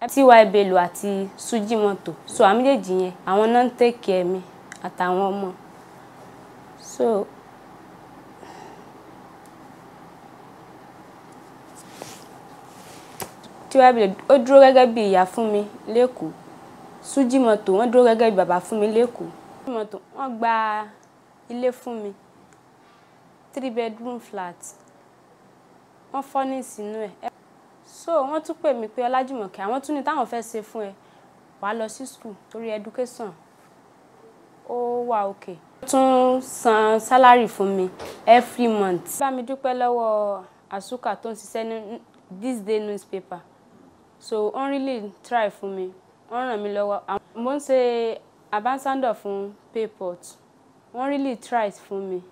ty bello àti sujimoto so àwọn méjèèjì yẹn àwọn náà ń take care mi àtàwọn ọmọ so ty bello ó dúró gẹ́gẹ́ bí ìyá fún mi lẹ́kọ̀ọ́ sujimoto wọ́n dúró gẹ́gẹ́ bí bàbá fún mi lẹ́kọ̀ọ́ sujimoto wọ́n gba ilé fún mi three bedroom flat wọ́n fọ́nì sínú ẹ̀ so wọ́n tún pè mí pé ọlájùmọ̀kẹ́ àwọn tún ní táwọn fẹ́ ṣe fún ẹ wàá lọ sí school torí education ó wà òkè. wọ́n tún san salary fún mi every month. bá mi dúpẹ́ lọ́wọ́ àsúkà tó ń ṣiṣẹ́ ní this day newspaper so wọ́n really try fún mi wọ́n ràn mí lọ́wọ́ mo ń ṣe ambassador fún payport wọ́n really try fún mi.